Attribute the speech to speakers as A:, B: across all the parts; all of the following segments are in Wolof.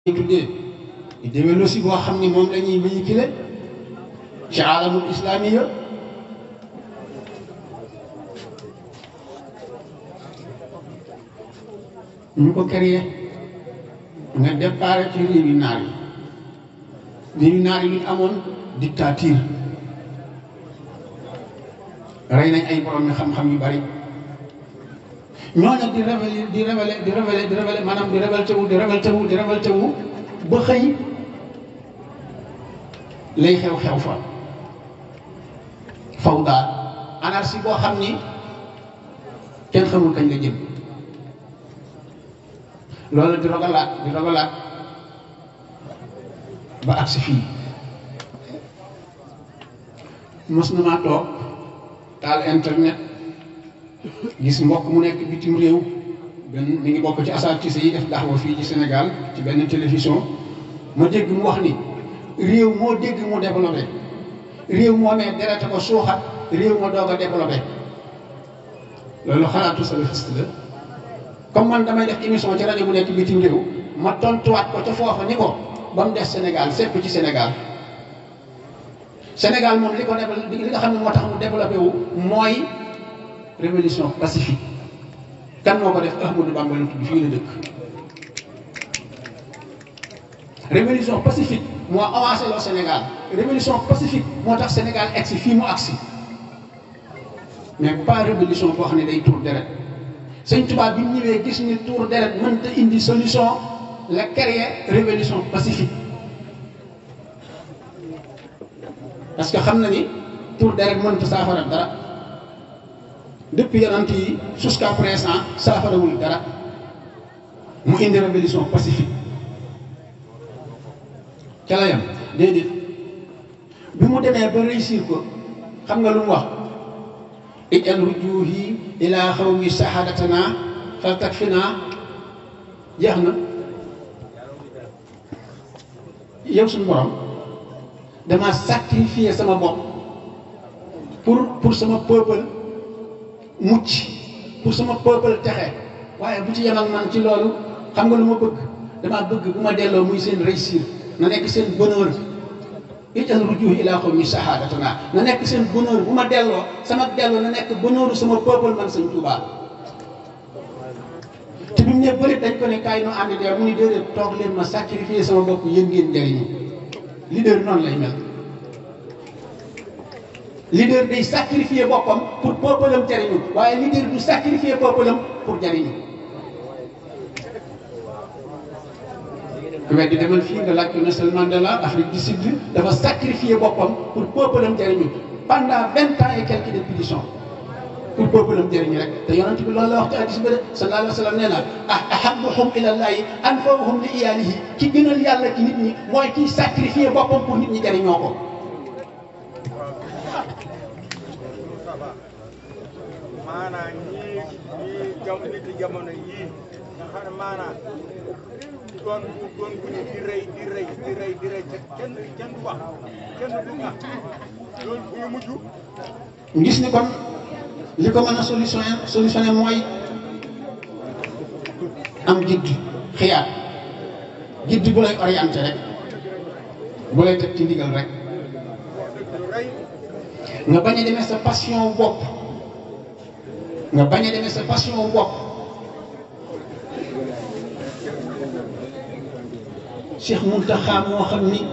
A: ñu tuddee idéologie boo xam ni moom la ñuy véhiculer ci alamul islamiya ñu ko créé nga départ ci réewi naar yi réewi naar yi lu ñu amoon dictature rey nañ ay borom mi xam-xam yu bari ñooñu di révélé di révélé di révélé di révélé maanaam di révolté wu di révolté wu di révolté wu ba xëy lay xew-xew fa faw daal anarchie boo xam ni kenn xamul kañ la jëm loolu di rogalaat di rogalaat ba agsi fii mos na maa toog taal internet gis mbokk mu nekk bitim réew benn mi ngi bokk ci asatise yi def daxwa fii ci Sénégal ci benn télévision ma dégg mu wax ni réew moo dégg mu développé réew moo mee derete ko suuxat réew ma doog a développé loolu xalaatu salafiste la comme man damay def émission ci rajo bu nekk bitim réew ma tontuwaat ko ca foofa ni ko ba mu des Sénégal sépp ci Sénégal Sénégal moom li ko développé li nga xam ne moo tax mu développé wu mooy révolution pacifique kan moo ko def Ahmadou Bamba la tudd fii la dëkk révolution pacifique moo avancé loo Sénégal révolution pacifique moo tax Sénégal egsi fii mu agsi mais pas révolution boo xam ne day tuur deret sëñ Tuubaa bi mu ñëwee gis ni tuur deret mënta indi solution la créer révolution pacifique parce que xam na ni tuur deret mënta saafara dara depuis yonent yi jusqu'à présent saafarawul dara mu indi révolution pacifique ca la yam déedéet bi mu demee ba réussir ko xam nga lu mu wax ijal rujuhi ila xawmi sahadatana fal takfina jeex na yow suñu borom dama sacrifier sama bopp pour pour sama peuple mucc pour sama peuple texe waaye bu ci yem ak man ci loolu xam nga lu ma bëgg dama bëgg bu ma delloo muy seen réussir na nekk seen bonheur ital rujuh ila qawmi sahadatana na nekk seen bonheur bu ma delloo sama delloo na nekk bonheuru sama peuple man sëñ Tuubaa te bi mu ne bëri dañ ko ne kaay noo ànd dee mu ni déedéet toog leen ma sacrifier sama bopp yéen ngeen jariñu leader noonu lay mel leader day sacrifier boppam pour peuple am jariñu waaye leader du sacrifier peuple am pour jariñu weddi demal fii nga laaj ko Nelson Mandela Afrique du Sud dafa sacrifier boppam pour peuple am jariñu pendant vingt ans et quelques répétitions pour peuple am jariñu rek te yonent bi loolu la wax ci hadiis ba de sallallahu alayhi wa sallam nee na ah ahabbuhum ilallahi anfa'uhum li iyaalihi ki gënal yàlla ci nit ñi mooy kiy sacrifier boppam pour nit ñi jariñoo ko
B: maanaam ñii ñii jam nit jamono yii nga xam ne maanaam doon doon bu ñu di rëy di rëy di rëy di rëy kenn kenn du wax kenn du nga loolu bu ñu mujj
A: gis ni kon li ko mën a solutionné solutionné mooy am gidd xiyaat gidd bu lay orienté rek bu lay teg ci ndigal rek
B: rëy
A: nga bañ a demee sa passion bopp nga bañ a demee sa passion bopp Cheikh Mountakha moo xam ni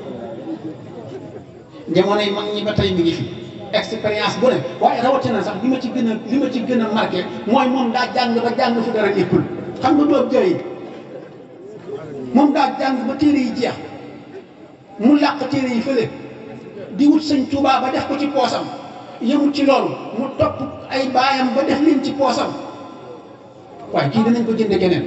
A: jamono yi mag ñi ba tey mi ngi fi expérience bu ne waaye rawatina sax li ma ci gën a li ma ci gën a marqué mooy moom daa jàng ba jàng fu dara éppul xam nga doob jooy moom daa jàng ba téere yi jeex mu làq téere yi fële di wut sëñ Tuubaa ba def ko ci poosam yëmut ci loolu mu topp ay baayam ba def leen ci poosam waaye kii danañ ko jënde keneen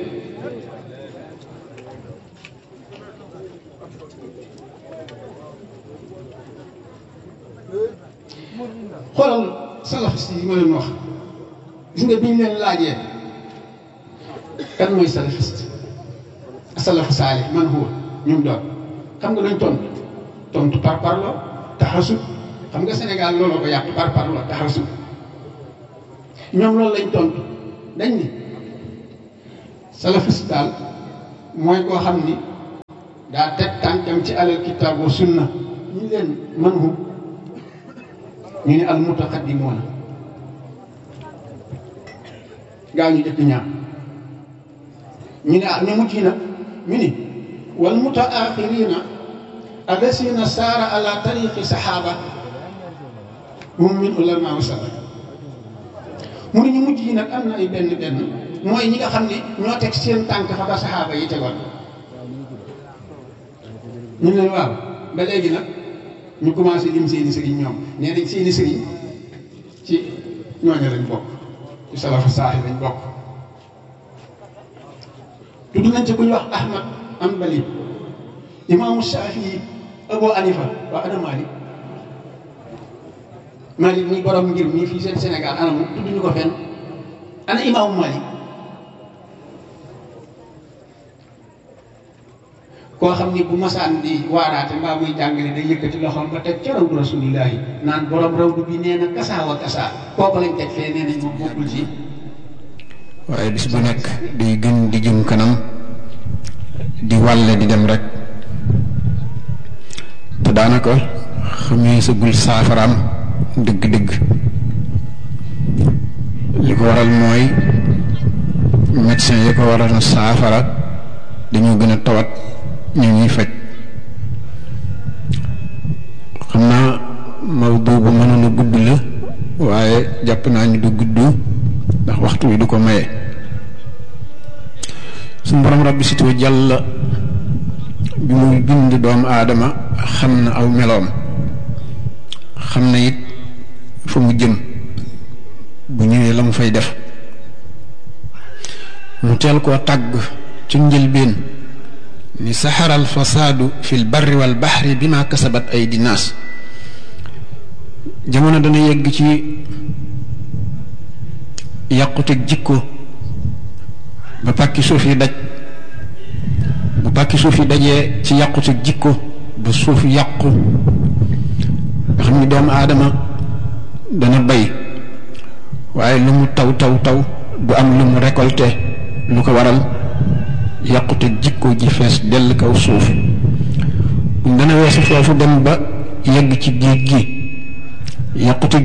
A: xoolal salafiste yi ma leen wax gis nga bi ñu leen laajee kan mooy salafiste salafu saalih man huwa ñum doon xam nga luñ tontu tontu par parlo taxasub xam nga Sénégal looloo ko yàq par parlo taxasub ñoom loolu lañ tontu dañ ni salafiste daal mooy koo xam ni daa teg tànkam ci alal kitaab wa sunna ñu leen man hum ñu ne al mutaqaddimoona gaa ñu jëkk ñaar ñu ne ah ñu mujj nag ñu ni wal mutaaxirina allasina saara ala tariqi saxaaba hum min ulama wa salaf mu ne ñu mujj yi nag am na ay benn benn mooy ñi nga xam ne ñoo teg seen tànk fa ba saxaaba yi tegoon ñu ne waaw ba léegi nag ñu commencé lim seeni sëriñ ñoom nee nañ seeni sëriñ ci ñooñu lañ bokk ci salafu saaxi lañ bokk tudd nañ ci ku ñu wax Ahmad Ambali imaamu Shafii Abu Hanifa waa ana Malik Malik mi borom ngir mii fii seen Sénégal ana mu tudd ñu ko fenn ana imaamu Malik koo xam ni bu masaan di waaraate mbaa muy jàngale day yëkkati loxoom ba teg ca rawdu rasulillahi naan borom rawdu bi nee na kasaa wa kasaa kooku lañ teg fee nee nañ moom bokkul ci
C: waaye bis bu nekk day gën di jëm kanam di wàlle di dem rek te daanaka xamee sagul saafaraam dëgg-dëgg li ko waral mooy médecin yi ko waral na saafara dañoo gën a tawat ñu ñuy faj xam naa mawdu bu mënoon a gudd la waaye jàpp naa ni du gudd ndax waxtu wi du ko maye suñu borom rabbi sitoo jàll bi muy bind doomu aadama xam na aw meloom xam na it fa mu jëm bu ñëwee la mu fay def mu teel koo tàgg ci njëlbeen ni saxara al fasaadu fi l barri wal baxri bi ma kasabat ay dinaas jamono dana yegg ci yàquteg jikko ba pàkki suuf yi daj bu pàkki suuf yi dajee ci yàquteg jikko ba suuf yàqu nga xam ni doomu aadama dana bay waaye lu mu taw taw taw du am lu mu récolté lu ko waral yàqute jikko ji fees dell kaw suuf dana weesu foofu dem ba yegg ci géej gi yàqute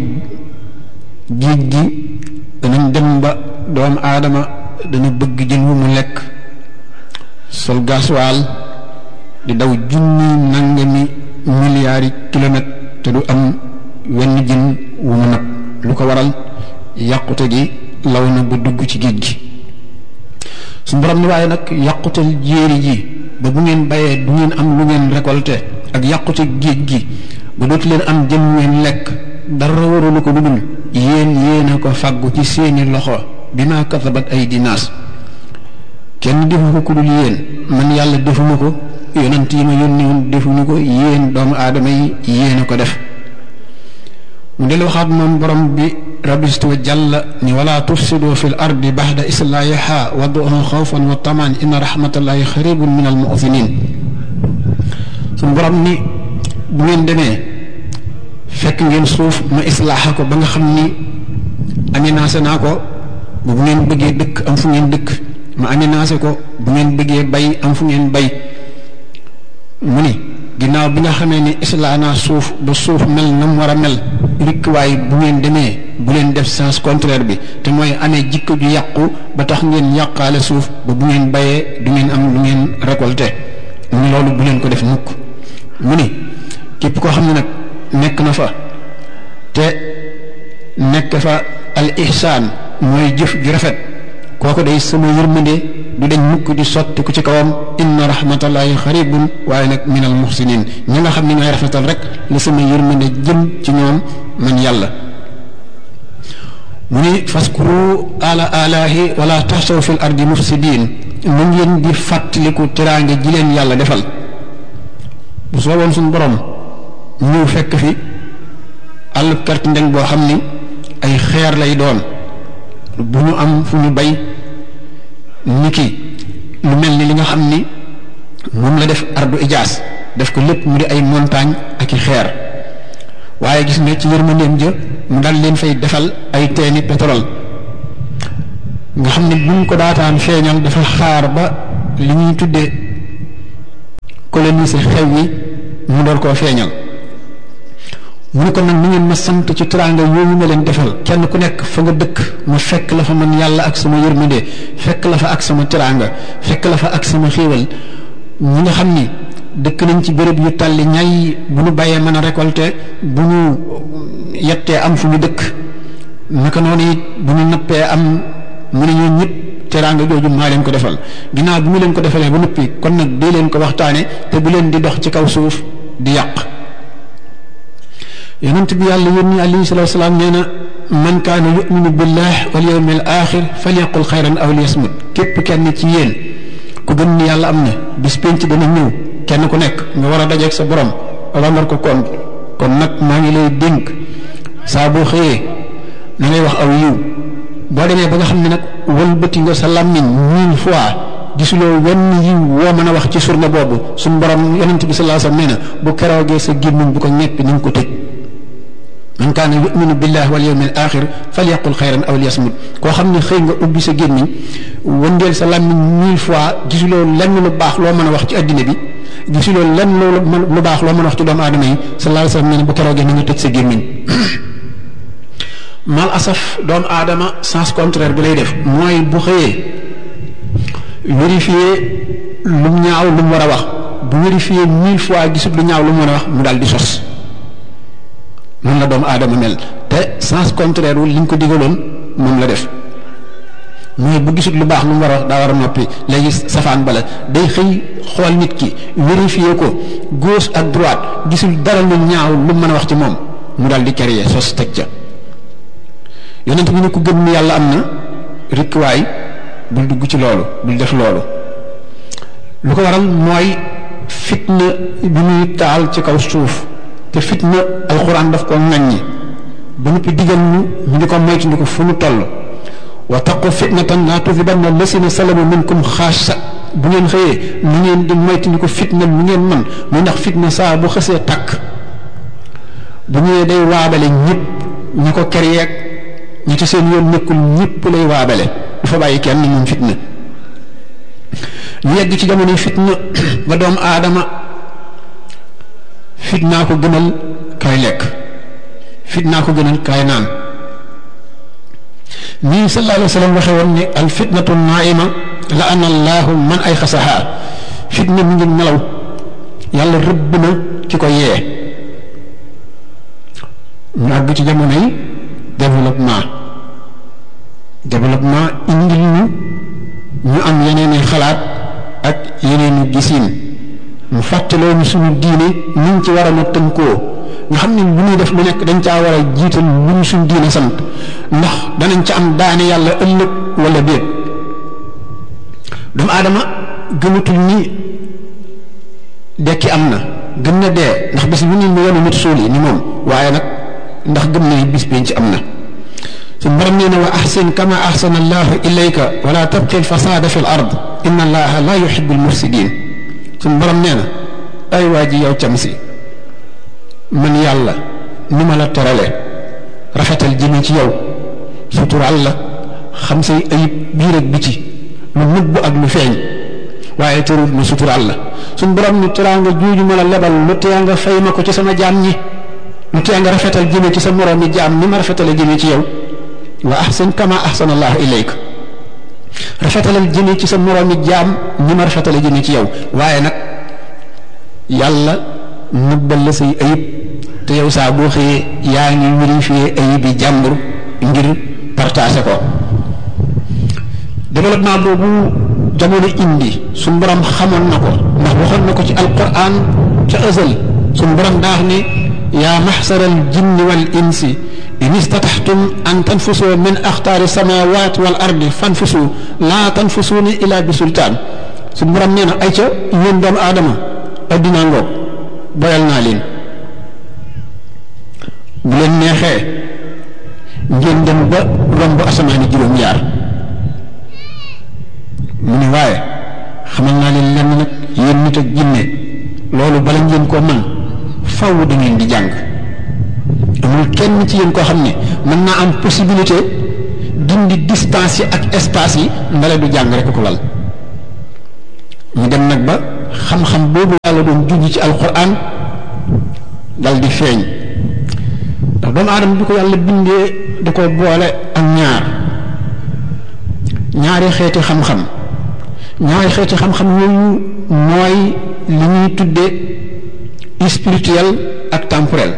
C: géej gi danañ dem ba doomu aadama dana bëgg jën wu mu lekk sol gaswaal di daw junni nangami milliards yi kilomètres te du am wenn jën wu mu nag lu ko waral yàqute gi law na ba dugg ci géej gi suñu borom ni waaye nag yàqutal jéeri ji ba bu ngeen bayee du ngeen am lu ngeen récolté ak yàqute géej gi ba dootu leen am jën ngeen lekk dara warulu ko dudul yéen yéen a ko fàggu ci seeni loxo bi ma kasabat ay dinaas kenn defu ko ku dul yéen man yàlla defuma ko yonent yi ma yónni woon defuñu ko yéen doomu aadama yi yéen a ko def mu del waxaat moom borom bi rabistu wa jàlla ni wala tufsidu fi l ardi baxda islaahiha waduhu xawfan wa tamaan inna rahmatallahi xaribun min al muxsinin suñu borom ni bu ngeen demee fekk ngeen suuf ma islaaxa ko ba nga xam ni aménagé naa ko bu ngeen bëggee dëkk am fu ngeen dëkk ma aménagé ko bu ngeen bëggee bay am fu ngeen bay mu ni ginnaaw bi nga xamee ni islaa naa suuf ba suuf mel na mu war a mel rikk waaye bu ngeen demee bu leen def sens contraire bi te mooy amee jikko ju yàqu ba tax ngeen yàqaale suuf ba bu ngeen bayee du ngeen am lu ngeen récolté mu ni loolu bu leen ko def mukk mu ni képp koo xam ne nag nekk na fa te nekk fa al ihsaan mooy jëf ju rafet kooku day sama yërmande du dañ mukk di sotti ku ci kawam inna rahmatallahi xaribun waaye nag min al muhsinin ñi nga xam ne ñooy rafetal rek la sama yërmande jëm ci ñoom man yàlla mu ni faskuru ala alahi wala taxsaw fi l ardi mufsidin mu ngeen di fàttaliku teraange ji leen yàlla defal bu sooboon suñu borom ñëw fekk fi àll kart ndeng boo xam ni ay xeer lay doon bu ñu am fu ñu bay niki lu mel ni li nga xam ni moom la def ardu ijaas def ko lépp mu di ay montagne ak i xeer waaye gis nga ci yërmandeem ja mu dal leen fay defal ay teeni pétrole nga xam ne buñ ko daataan feeñal dafa xaar ba li ñuy tuddee coloniser xew yi mu door koo feeñal mu ne ko nag ni ngeen ma sant ci teraanga yooyu ma leen defal kenn ku nekk fa nga dëkk ma fekk la fa man yàlla ak sama yërmande fekk la fa ak sama teraanga fekk la fa ak sama xéewal ñi nga xam ni dëkk nañ ci béréb yu tàlli ñay bu ñu bàyyee mën a récolter bu ñu yettee am fu ñu dëkk naka noonu it bu ñu nappee am mu ne ñoo ñëpp teraanga jooju maa leen ko defal ginnaaw bi mu leen ko defalee ba noppi kon nag dee leen ko waxtaane te bu leen di dox ci kaw suuf di yàq yonent bi yàlla yónni alayhi salaatu salaam nee na man kaana yuminu billah wal yawmil axir falyaqul xayran aw liyasmut képp kenn ci yéen ku gëm ni yàlla am na bis penc dana ñëw kenn ku nekk nga war a dajeeg sa borom rendre ko compte kon nag maa ngi lay dénk saa boo xëyee na ngay wax aw yiw boo demee ba nga xam ne nag wëlbati nga sa làmmiñ mille fois gisuloo wenn yiw woo mën a wax ci surna boobu suñ borom yonent bi sallallahu alayhi wasallam nee na bu keroogee sa gémmiñ bu ko ñeppi ni nga ko tëj man kaana yuminu billahi wal yawmil axir falyaqul xayran aw liyasmut koo xam ne xëy nga ubbi sa gémmiñ wëndeel sa làmmiñ mille fois gisuloo lenn lu baax loo mën a wax ci addina bi gisuloo lenn lu baax loo mën a wax ci doomu aadama yi sallallahu alayhi wasallam nee na bu keroogee ni nga tëj sa gémmiñ mal asaf doomu aadama sens contraire bi lay def mooy bu xëyee vérifier lu ñaaw lu mu war a wax bu vérifier mille fois gisul lu ñaaw lu mu war a wax mu daal di sos noonu la doomu aadama mel te sens contraire wu liñ ko digaloon moom la def mooy bu gisul lu baax lu mu war a wax daa war a noppi léegi safaan bala day xëy xool nit ki vérifier ko gauche ak droite gisul dara lu ñaaw lu mën a wax ci moom mu daal di créer sos teg ca yonent bi ne ku gëm ni yàlla am na rikkuwaay bul dugg ci loolu bul def loolu lu ko waral mooy fitna bi muy taal ci kaw suuf te fitna alxuraan daf ko ŋaññi ba noppi digal ñu ñu di ko moytu ko fu mu toll wa taqu fitnatan laa tusibanna lasina salamu minkum xaasa bu ngeen xëyee ni ngeen di moytu ko fitna mu ngeen man muy ndax fitna saa bu xësee takk bu ñëwee day waabale ñëpp ñi ko kereeg ñi ci seen yoon nekkul ñëpp lay waabale du fa bàyyi kenn moom fitna ñu yegg ci jamono fitna ba doomu aadama fitnaa ko gënal kaay lekk fitnaa ko gënal kaay naan nii sallallahu alayhi wa sallam waxe woon ne al fitnatu naima la ana allahu man ay xasaha fitna mi ngi nelaw yàlla rëbb na ki ko yee ñu àgg ci jamono yi développement développement indil ñu ñu am yeneen i xalaat ak yeneen i gisiin mu fàttaloo ñu suñu diine ñu ngi ci war a na tënkoo nga xam ne lu ñuy def lu nekk dañ caa war a jiital lu ñu suñu diine sant ndax danañ ca am daane yàlla ëllëg wala déet doomu aadama gëmatul ni dekki am na gëm na dee ndax bis bu ñu mu wonu nit suul yi ni moom waaye nag ndax gëm na bis biñ ci am na suñ borom nee na wa ahsin kama ahsana allahu ilayka wala tabqi alfasada fi l ard inna allaha la yuhibu almufsidin suñ borom nee na ay waa ji yow cam si man yàlla ni ma la terale rafetal jëme ci yow sutural la xam say ayib biir ak biti lu nëbb ak lu feeñ waaye terul lu sutural la suñ borom ni teraanga juuju ma la lebal lu tee nga fay ma ko ci sama jaam ñi lu tee nga rafetal jëme ci sa moroomi jaam ni ma rafetale jëme ci yow wa ahsin kama ahsana allahu ilayka rafetalal jëme ci sa moroomi jaam ni ma rafetale jëme ci yow waaye nag yàlla nëbbal la say ayib te yow saa boo xëyee yaa ngi vérifier ayib yi jàmbur ngir partager ko développement boobu jamono indi suñ borom xamoon na ko ndax waxoon na ko ci alquran ca ësal suñ borom daax ni yaa maxsara al jinni wal insi in istataxtum an tanfusu min axtaari samawat wal ardi fanfusu laa tanfusuuni ila bi sultaan suñ borom nee na ay ca yéen doomu aadama addinaa ngoog boyal naa leen bu leen neexee ngeen dem ba romb asamaani juróom-ñaar mu ne waaye xamal naa leen lenn nag yéen nit ak jinne loolu bala ngeen koo mën faw da ngeen di jàng amul kenn ci yéen koo xam ne mën naa am possibilité dindi distance yi ak espace yi ndale du jàng rek ko lal ñu dem nag ba xam-xam boobu yàlla doon junj ci alquran dal di feeñ ndax doomu aadama bi ko yàlla bindee da ko boole ak ñaar ñaari xeeti xam-xam ñaari xeeti xam-xam yooyu mooy li ñuy tudde spirituel ak temporel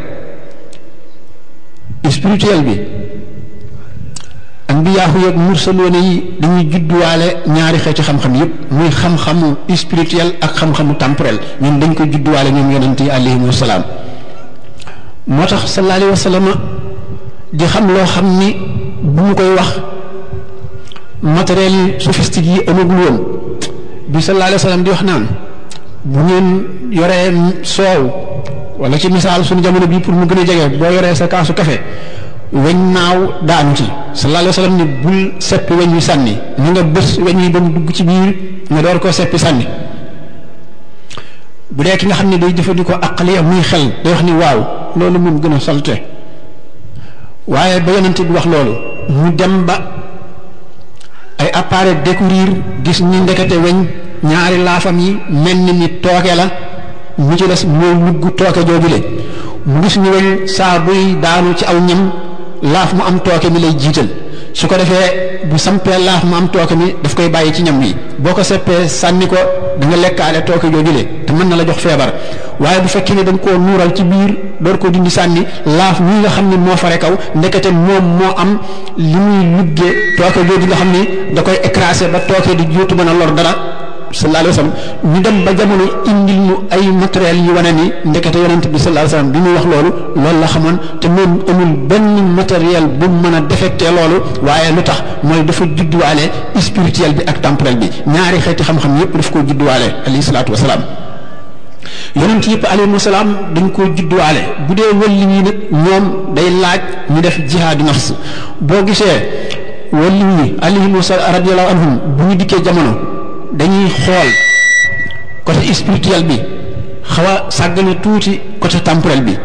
C: spirituel bi ambiyaahu yeeg mursaloone yi dañuy judduwaale ñaari xeeti xam-xam yépp muy xam-xamu spirituel ak xam-xamu temporel ñoom dañ ko judduwaale ñoom yonent yi alayhim wasalaam moo tax sallallahu alayhi wa sallam di xam loo xam ni bu mu koy wax matériel yi sophistique yi amagul woon bi sallallahu alayhi wa sallam di wax naan bu ngeen yoree soow wala ci misaal suñu jamono bii pour mu gën a jege boo yoree sa kaasu kafe weñ naaw daanu ci sallallahu alayhi wa sallam ni bul seppi weñ wi sànni ni nga bës weñ wi ba mu dugg ci biir nga door koo seppi sànni bu dee ki nga xam ne day jëfandikoo aqliya muy xel day wax ni waaw loolu moom gën a salte waaye ba yonent bi wax loolu mu dem ba ay appareil découvrir gis ni ndekete weñ ñaari laafam yi mel ni ni tooke la mu ci des mooy lugg tooke joojule mu gis ni weñ saa buy daanu ci aw ñam laaf mu am tooke mi lay jiital su ko defee bu sampee laaf mu am tooke mi daf koy bàyyi ci ñam wi boo ko seppee sànni ko da nga lekkaale tooke joojule te mën na la jox feebar waaye bu fekkee ne da nga koo nuural ci biir door ko dindi sànni laaf mii nga xam ne moo fare kaw ndekete moom moo am li muy luggee tooke jooju nga xam ni da koy écrasé ba tooke di juutu mën a lor dara sallallahu alayhi wa sallam ñu dem ba jamono indil ñu ay matériel yu wane ni ndekete yonent bi sallallahu alayhi wa sallam bi muy wax loolu loolu la xamoon te moom amul benn matériel bu mën a défecté loolu waaye lu tax mooy dafa judduwaale spirituel bi ak temporel bi ñaari xeeti xam-xam yépp daf koo judduwaale alayhi salaatu wasalaam yonent yëpp alayhi salaam dañ koo judduwaale bu dee wëlli ñi nag ñoom day laaj ñu def jihaadu nafs boo gisee wëlli ñi alayhim radiyallahu anhum bu ñu dikkee jamono dañuy xool côté spirituel bi xaw a sàggane tuuti côté temporel bi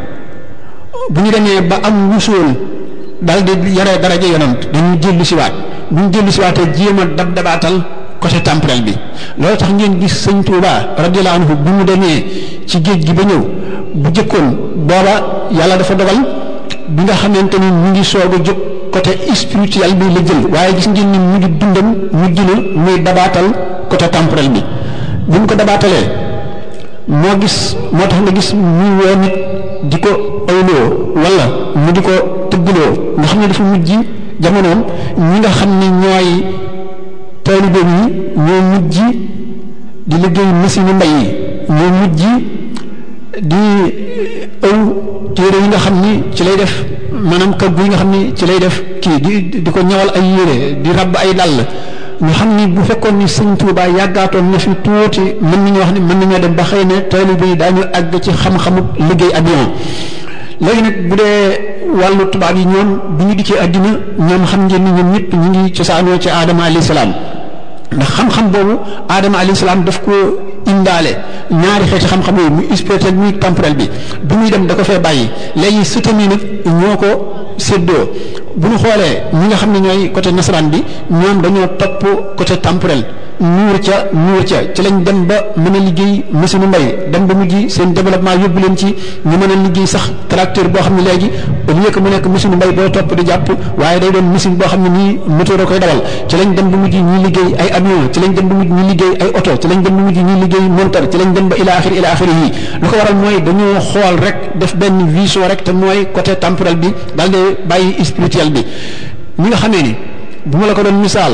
C: bu ñu demee ba am wusool daal di yore daraja yonant dañuy dellu siwaat bu ñu dellu siwaatee jéem a dab dabaatal côté temporel bi loolu tax ngeen gis sëñ Touba radiyallahu anhu bi mu demee ci géej gi ba ñëw bu jëkkoon booba yàlla dafa dogal bi nga xamante ni mu ngi soog a jóg côté spirituel bi la jël waaye gis ngeen ni mu ngi dundam mu gina muy dabaatal côté temporel bi bi mu ko dabaatalee moo gis moo tax nga gis muy woo nit di ko ayloo wala mu di ko tëggloo nga xam ne dafa mujj jamonoom ñi nga xam ne ñooy taalibe yi ñoo mujj di liggéey machine mbay yi ñoo mujj di ëw téere yi nga xam ni ci lay def maanaam kaggu yi nga xam ni ci lay def kii di di ko ñawal ay yére di rabb ay dàll ñu xam ni bu fekkoon ni sëñ Tuubaa yàggaatoon na fi tuuti mën nañu wax ni mën nañoo dem ba xëy ne taalibe yi daañu àgg ci xam-xamu liggéey avion léegi nag bu dee wàllu tubaab yi ñoom bu ñu dikkee àddina ñoom xam ngeen ni ñoom ñëpp ñu ngi cosaanoo ci aadama alayhi salaam ndax xam-xam boobu aadama alayhi salaam daf ko indaale ñaari xeeti xam-xam yooyu muy spirituel muy temporel bi bu muy dem da ko fee bàyyi léegi sëtam yi nag ñoo ko séddoo bu ñu xoolee ñi nga xam ne ñooy côté nasaraan bi ñoom dañoo topp côté temporel nuur ca nuur ca ci lañ dem ba mën a liggéey machine mbay dem ba mujj seen développement yóbbu leen ci ñu mën a liggéey sax tracteur boo xam ne léegi au lieu que mu nekk machine mbay boo topp di jàpp waaye day doon machine boo xam ne nii moteur a koy dawal ci lañ dem ba mujj ñuy liggéey ay avion ci lañ dem ba mujj ñuy liggéey ay oto ci lañ dem ba mujj ñuy liggéey monteur ci lañ dem ba ila axiri ila axiri yi lu ko waral mooy dañoo xool rek def benn vision rek te mooy côté temporel bi daal di bàyyi spirituel bi ñi nga xamee ni bu ma la ko doon misaal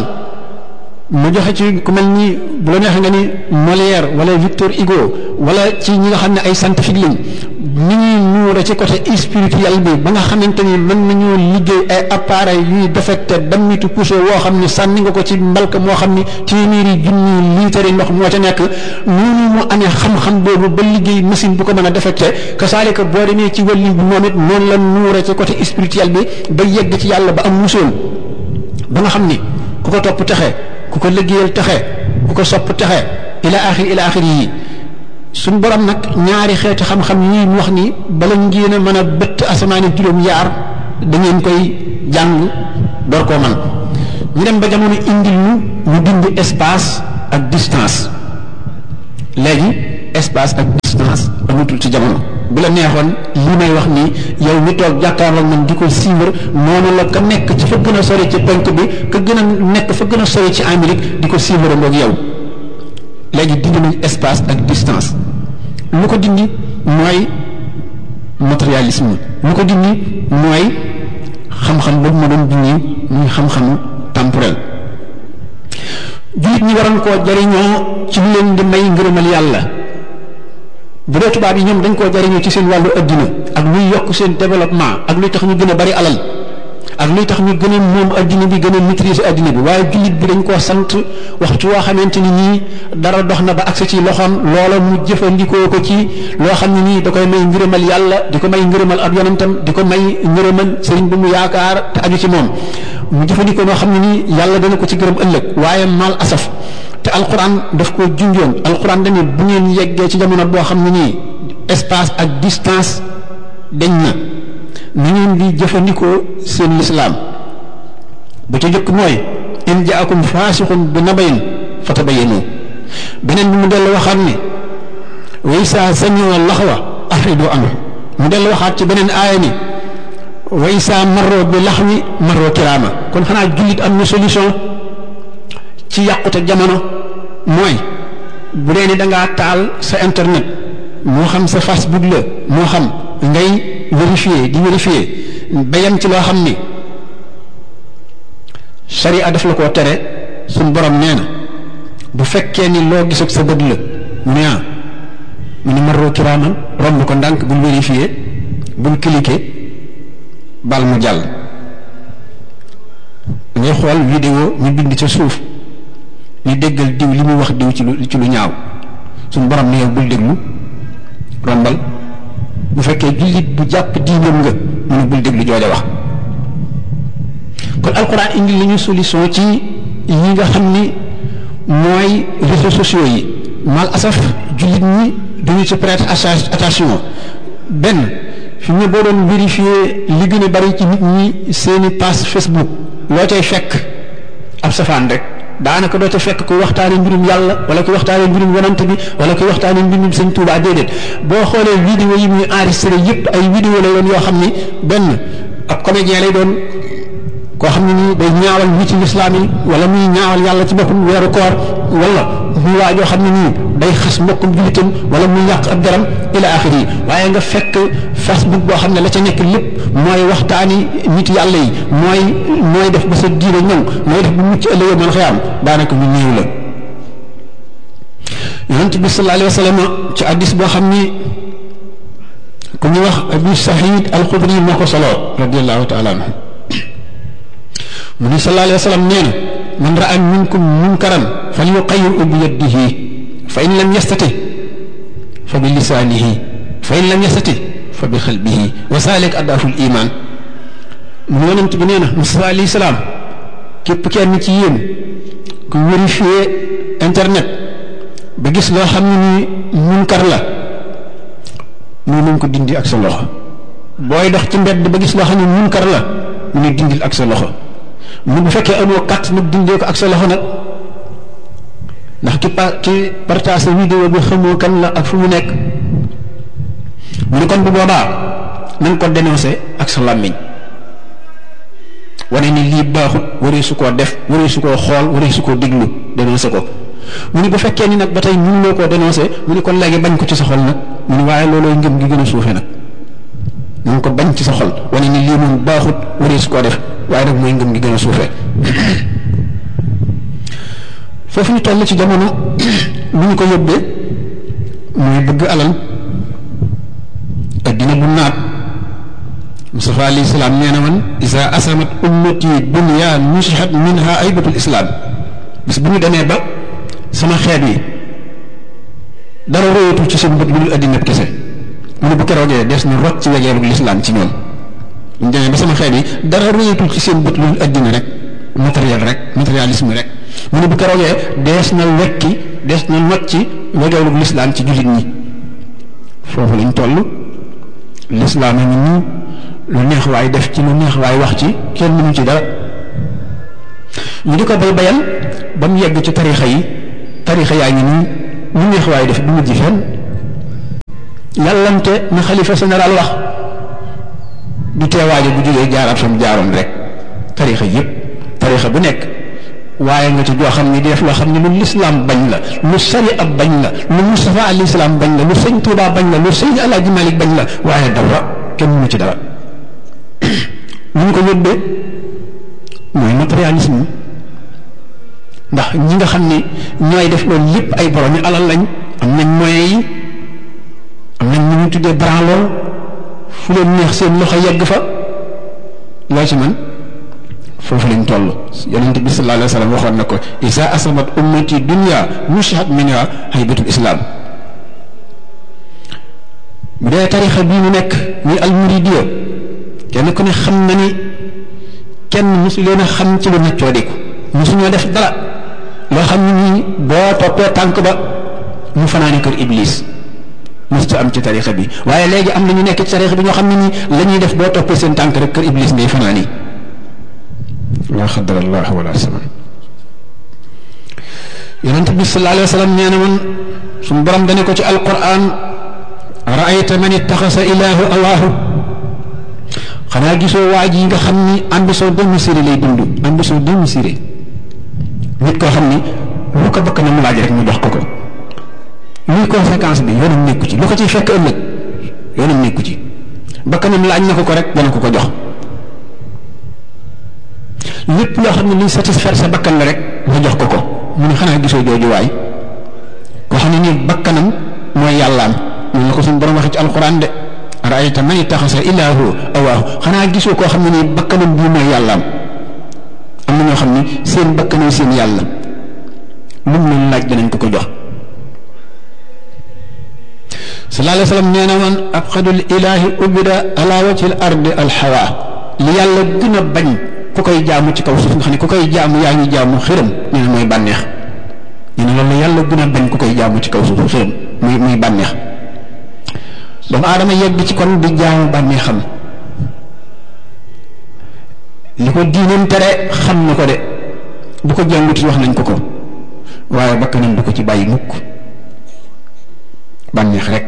C: mu joxe ci ku mel ni bu la neexee nga ni Molière wala Victor Hugo wala ci ñi nga xam ne ay scientifique lañ ni ñuy nuure ci côté spirituel bi ba nga xamante ni mën nañoo liggéey ay appareil yuy defecte dammitu poussé woo xam ni sànni nga ko ci mbalka moo xam ni téeméeri junni liitari ndox moo ca nekk noonu mu amee xam-xam boobu ba liggéey machine bu ko mën a defecte kasaalika boo demee ci wàllu bi moom it noonu la nuure ci côté spirituel bi ba yegg ci yàlla ba am musoon ba nga xam ni ku ko topp texe ku ko liggéeyal texe ku ko sopp texe ila axiri ila axiri yi suñ borom nag ñaari xeeti xam-xam yi mu wax ni bala ngeen a mën a bëtt asamaani juróom yaar da ngeen koy jàng door koo man ñu dem ba jamono indil ñu ñu dindi espace ak distance léegi espace ak distance amatul ci jamono bu la neexoon li may wax nii yow mi toog jàkkaarloog man di ko suivre noonu la ka nekk ci fa gën a sori ci penk bi ka gën a nekk fa gën a sori ci Amérique di ko suivre ngoog yow léegi dindi nañ espace ak distance lu ko dindi mooy matérialisme lu ko dindi mooy xam-xam boobu ma doon dindi muy xam-xamu temporel jullit ñi waroon koo jariñoo ci lu leen di may ngërëmal yàlla bu dee tubaab yi ñoom dañ koo jariñoo ci seen wàllu addina ak luy yokk seen développement ak luy tax ñu gën a bari alal ak luy tax ñu gën a moom addina bi gën a maîtriser addina bi waaye jullit bi dañ koo sant waxtu woo xamante ni nii dara dox na ba agsi ci loxoom loola mu jëfandikoo ko ci loo xam ne nii da koy may ngërëmal yàlla di ko may ngërëmal ab yonentam di ko may ngërëmal sëriñ bi mu yaakaar te aju ci moom mu jëfandikoo noo xam ne nii yàlla dana ko ci gërëm ëllëg waaye mal asaf te alquran daf ko junjoon alquran dañu bu ngeen yeggee ci jamono boo xam ne nii espace ak distance dañ na ni ngeen di jëfandikoo seen lislaam ba ca jëkk mooy in jaakum faasixun bi nabayin fatabayanu beneen bi mu dellu waxaat ni way saa samiwa laxwa afridu anhu mu dellu waxaat ci beneen aaya ni way saa marro bi laxwi marro kiraama kon xanaa jullit am na solution ci yàqute jamono mooy bu dee ni dangaa taal sa internet moo xam sa facebook la moo xam ngay vérifier di vérifier ba yem ci loo xam ni sharia daf la koo tere suñ borom nee na bu fekkee ni loo gis ak sa bët la mu ne ah mu ne marro kiraaman romb ko ndànk bul vérifier bul cliquer bal mu jàll ngay xool vidéo ñu bind ca suuf ñu déggal diw li muy wax diw ci lu ci lu ñaaw suñ borom ne yow bul déglu rombal bu fekkee jullit bu jàpp diinam nga mu ne bul déglu jooja wax kon alquran indi li ñu solution ci yi nga xam ni mooy réseaux sociaux yi mal asaf jullit ñi duñu ci prêter attention benn fi mu ne boo doon vérifier li gën a bari ci nit ñi seeni page Facebook loo cay fekk ab safaan rek daanaka doo ca fekk kuy waxtaane mbirum yàlla wala kuy waxtaane mbirum yonante bi wala kuy waxtaane mbirum sëñ Tuubaa déedéet boo xoolee vidéo yi muy enregistré yépp ay vidéo lay doon yoo xam ni benn ab comédien lay doon koo xam ne nii day ñaawal wi ci lislaam yi wala muy ñaawal yàlla ci boppam weeru koor wala muy waa joo xam ne nii day xas mbokkum jullitam wala muy yàq ab deram ila axiri yi waaye nga fekk facebook boo xam ne la ca nekk lépp mooy waxtaani nit yàlla yi mooy mooy def ba sa diine ñëw mooy def bu mucc ëllëgee mën xëyaam daanaka ñu néew la yonent bi sallallahu alayhi wa sallam ci addis boo xam ni ku ñu wax abu sahid alxudri moo ko solo radiallahu taala anhu mu ni sallallahu alayhi wa sallam nee na man raa minkum munkaran falyuqayyirhu bi yadihi fa in lam yastati fa bi lisaanihi fa in lam yastati fa bi xalbihi wa zalik adaafu l iman mu yonent bi nee na Musaa alayhi salaam képp kenn ci yéen ku vérifier internet ba gis loo xam ne ni munkar la mu nañ ko dindi ak sa loxo booy dox ci mbedd ba gis loo xam ne munkar la mu ne dindil ak sa loxo mu bu fekkee amoo kat nag dindee ko ak sa loxo nag ndax ki pa ki partage vidéo bi xamoo kan la ak fu mu nekk mu ne kon bu boobaa nañ ko dénoncé ak sa làmmiñ wane ni lii baaxut waree su koo def waree su koo xool waree su koo déglu dénoncé ko mu ne bu fekkee ni nag ba tey mënuloo koo dénoncé mu ne kon léegi bañ ko ci sa xol nag mu ne waaye loolooy ngëm gi gën a suufe nag nañ ko bañ ci sa xol wane ni lii moom baaxut waree su koo def waaye nag mooy ngëm gi gën a suufe foofu ñu toll ci jamono lu ñu ko yóbbee mooy bëgg alal addina bu naat Mustafa alayhi salaam nee na man isa asamat ummati dunya nusihat minha aybatul islam bis bu ñu demee ba sama xeet yi dara royatul ci seen bët lu dul addina kese mu ne bu keroogee des na rot ci wegeerug lislaam ci ñoom ñu demee ba sama xeet yi dara royatul ci seen bët lu dul addina rek matériel rek matérialisme rek mu ne bu keroogee dees na wekki dees na not ci wegeerug lislaam ci jullit ñi foofu lañ toll lislaam a ngi nii lu neex waay def ci lu neex waay wax ci kenn mënu ci dara ñu di ko bay bayal ba mu yegg ci tarixa yi tarixa yaa ngi nii lu neex waay def du mujj fenn yàllante na xalifa général wax du teewaaje bu jógee jaaraat fa mu jaaroon rek tarixa yépp tarixa bu nekk waaye nga ci joo xam ne di def loo xam ne lu lislaam bañ la lu sariya bañ la lu Mustafa alayhi salaam bañ la lu sëñ Tuubaa bañ la lu sëñ Alaaji Malik bañ la waaye dara kenn mënu ci dara lu ñu ko yóbbee mooy matérialisme ndax ñi nga xam ni ñooy def loolu lépp ay borom yi alal lañ am nañ moyens yi am nañ ñu ñu tuddee branloo fu leen neex seen loxo yegg fa loo ci man foofu lañ toll yonente bi sallallahu alayhi wa sallam waxoon na ko isa asabat ummati dunya mushat minha haybatul islam bu dee tarixa bii mu nekk muy almuridiya kenn ku ne xam na ni kenn mosu leen a xam ci lu naccoo diku mosu ñoo def dara loo xam ne nii boo toppee tànk ba mu fanaani kër iblis mosu am ci tarixa bi waaye léegi am na ñu nekk ci tarixa bi ñoo xam ne nii la ñuy def boo toppee seen tànk rek kër iblis ngay fanaani la xadar allah wala saman yonent bi sallallahu alayhi wa sallam nee na man suñu borom dane ko ci alquran raayta man ittaxasa ilaahu awaahu xanaa gisoo waa ji nga xam ni ambition démesurée lay dund ambition démesurée nit koo xam ni lu ko bëgg na mu laaj rek mu jox ko ko luy conséquence bi yoonam nekku ci lu ko ciy fekk ëllëg yoonam nekku ci bakkanam laaj na ko ko rek dana ko ko jox lépp loo xam ne luy satisfaire sa bakkan la rek nga jox ko ko mu ne xanaa gisoo jooju waay koo xam ne nii bakkanam mooy yàllaam noonu la ko suñu borom waxee ci alxuraan de raayta man ittaxasa ilaahu awaahu xanaa gisoo koo xam ne nii bakkanam bii mooy yàllaam am na ñoo xam ne seen bakkanam seen yàlla lu mu leen laaj danañ ko ko jox sallallahu alayhi wa sallam nee na man abxadul ilaahi ubida ala wajhi al ardi alxawa li yàlla gën a bañ ku koy jaamu ci kaw suuf nga xam ne ku koy jaamu yaa ngi jaamu xërëm nee na mooy bànneex nee na loolu yàlla gën a bañ ku koy jaamu ci kaw suuf xërëm muy muy bànneex doomu aadama yegg ci kon di jaamu bànneexam li ko diinam tere xam na ko de bu ko jànguti wax nañ ko ko waaye bakkanam du ko ci bàyyi mukk bànneex rek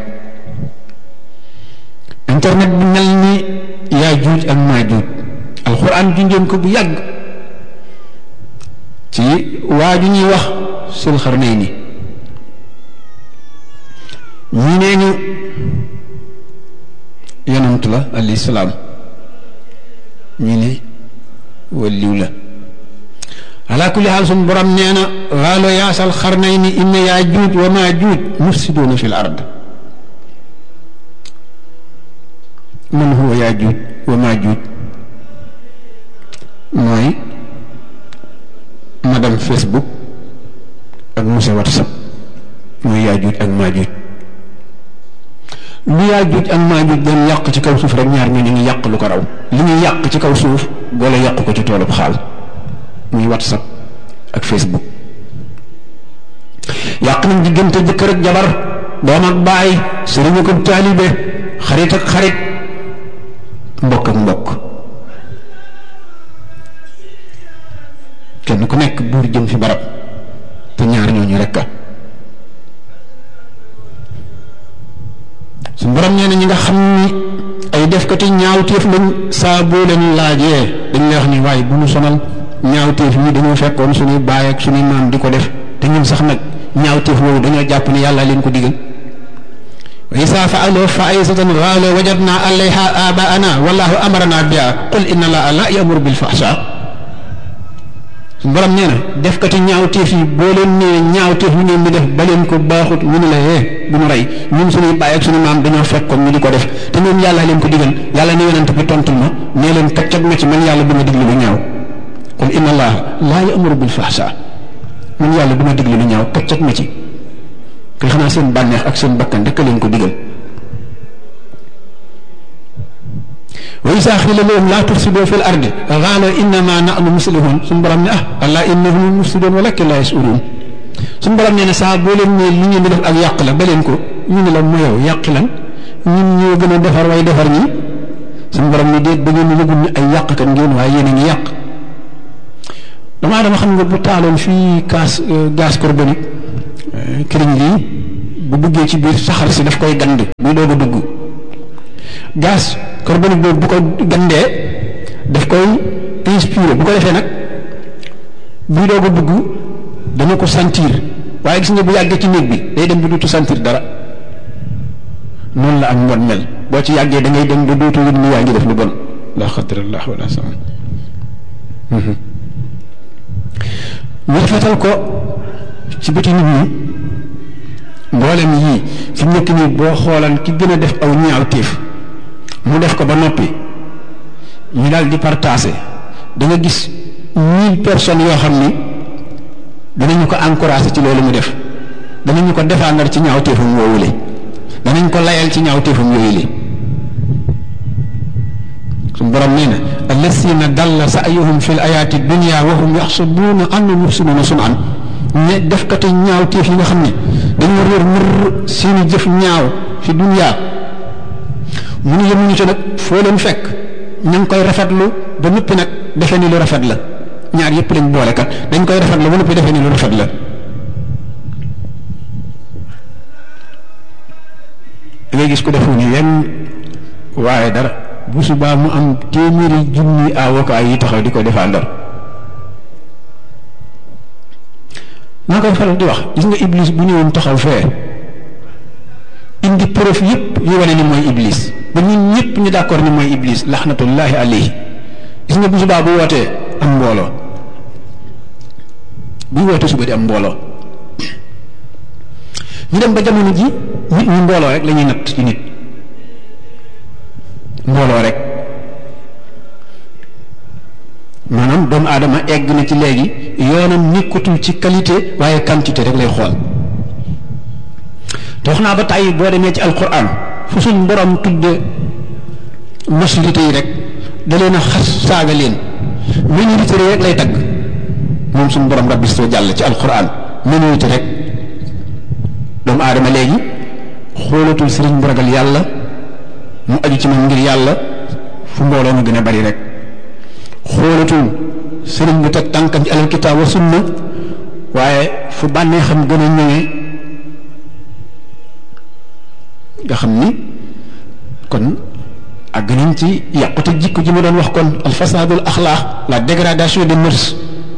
C: internet bi mel ni yaa juuj ak maa juuj alxuraan junjoon ko bu yàgg ci waa ju ñuy wax sul xarnay ni ñii nee ñu yonant la alayhi salaam ñii ne waliw la ala kulli xaal suñ borom nee na waalo yaasal xarnay ni inna yaa juuj wa maa juuj mufsiduuna fi l ard man huwa yaa juuj wa maa juuj mooy madame Facebook ak monsieur WhatsApp mooy yaajuuj ak maajuuj lu yaajuuj ak maajuuj doon yàq ci kaw suuf rek ñaar ñu ngi yàq lu ko raw li ñuy yàq ci kaw suuf boole yàq ko ci toolub xaal muy WhatsApp ak Facebook yàq nañ diggante jëkkër ak jabar doom ak baay sëriñ ak taalibe xarit ak xarit mbokk ak mbokk kenn ku nekk buur jëm fi barab te ñaar ñooñu rekk su borom nee na ñi nga xam ni ay defkati ñaawteef lañ saa boo leen laajee dañ lay wax ni waaye bu ñu sonal ñaawteef yi dañoo fekkoon suñuy baay ak suñuy maam di ko def te ñun sax nag ñaawteef boobu dañoo jàpp ni yàlla leen ko digal wa isa faaloo faisatan qaalu wajadna alayha abaana wallahu amarana biha qul inna allaha la yamuru bil fahsha borom nee na defkati ñaawteef yi boo leen nee ñaawteef ñu ngeen di def ba leen ko baaxut ñu ne la yee bu ñu rey ñun suñuy bàyyi ak suñu maam dañoo fekkoon ñu di ko def te ñoom yàlla leen ko digal yàlla ne yonent bi tontul ma nee leen kaccat ma ci man yàlla du ma diglu lu ñaaw qul inna allaha laa ya'muru bil fahsha man yàlla du ma diglu lu ñaaw kaccat ma ci koy xanaa seen bànneex ak seen bakkan rek leen ko digal wa isa xila lahum laa tufsidoo fi l ardi qaalu innama nahnu muslihun suñu borom ne ah allah innahum mufsidun walakin laa yashurun suñu borom nee na saa boo leen ne li ngeen di def ak yàq la ba leen ko ñu ne la mu yow yàq lan ñun ñoo gën a defar way defar ñi suñu borom ne déet ba ngeen ni yëgul ni ay yàqkat ngeen waaye yéen a ngi yàq damaa dama xam nga bu taaloon fii gaz gaz carbonique këriñ lii bu duggee ci biir saxar si daf koy gand buy doog a dugg gaz carbonique boobu bu ko gandee daf koy inspiré bu ko defee nag buy doog a dugg dana ko sentir waaye gis nga bu yàggee ci néeg bi day dem ba dootu sentir dara noonu la ak mbon mel boo ci yàggee da ngay dem ba dootu yëg ni yaa ngi def lu bon la xadrallah wala sama ñu rafetal ko ci bëti nit ñi mboolem yii fi mu nekk nii boo xoolan ki gën a def aw ñaaw téef mu def ko ba noppi ñu daal di partagé da nga gis mille personnes yoo xam ni danañu ko encouragé ci loolu mu def danañu ko défendre ci ñaaw téefam woowule danañ ko layal ci ñaaw téefam yooyu li suñu borom nee na allasina dalla sa'yuhum fil ayaati dunya wa hum yaxsabuuna annahum yuxsinuuna sun'an ne def kati ñaaw téef yi nga xam ne dañoo réer mër seeni jëf ñaaw fi dunya mu ne yemuñu ci nag foo leen fekk ñu ngi koy rafetlu ba noppi nag defe ni lu rafet la ñaar yépp lañ boole kat dañ koy rafetlu ba noppi defe ni lu rafet la da ngay gis ko defu ni yenn waaye dara bu subaa mu am téeméeri junni avocat yi taxaw di ko défendre naa koy faral di wax gis nga iblis bu ñëwoon taxaw fee indi preuve yépp yu wane ni mooy iblis ba ñun ñëpp ñu d'accord ni mooy iblis laxnatullahi alayhi gis nga bu subaa bu wootee am mbooloo buy wootee suba di am mbooloo ñu dem ba jamono ji nit ñi mbooloo rek la ñuy natt ci nit mbooloo rek maanaam doomu aadama egg na ci léegi yoonam nekkatul ci qualité waaye quantité rek lay xool te wax naa ba tàyyi boo demee ci alquran fu suñ borom tudde majorité yi rek da leen a xas saaga leen minorité rek lay tagg moom suñ borom rabbi soo jàll ci alquran minorité rek doomu aadama léegi xoolatul sëriñ bu ragal yàlla mu aju ci moom ngir yàlla fu mbooloo mu gën a bari rek xoolatul sëriñ bu teg tànkam ci alal kitaab wa sunna waaye fu bànnee xam gën a ñëwee nga xam ni kon ak nañ ci yàqute jikko ji ma doon wax kon al fasadul axlaax la dégradation des mœurs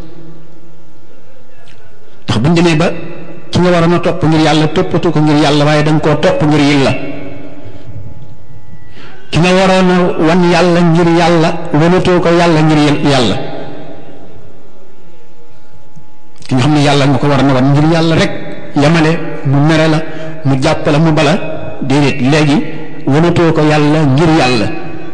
C: ndax buñ demee ba ki nga waroon a topp ngir yàlla toppatu ko ngir yàlla waaye da nga koo topp ngir yàlla ki nga waroon a wan yàlla ngir yàlla wanatoo ko yàlla ngir yàlla ki nga xam ne yàlla nga ko war a wan ngir yàlla rek yamale mu mere la mu jàpp la mu bala déedéet léegi wanatoo ko yàlla ngir yàlla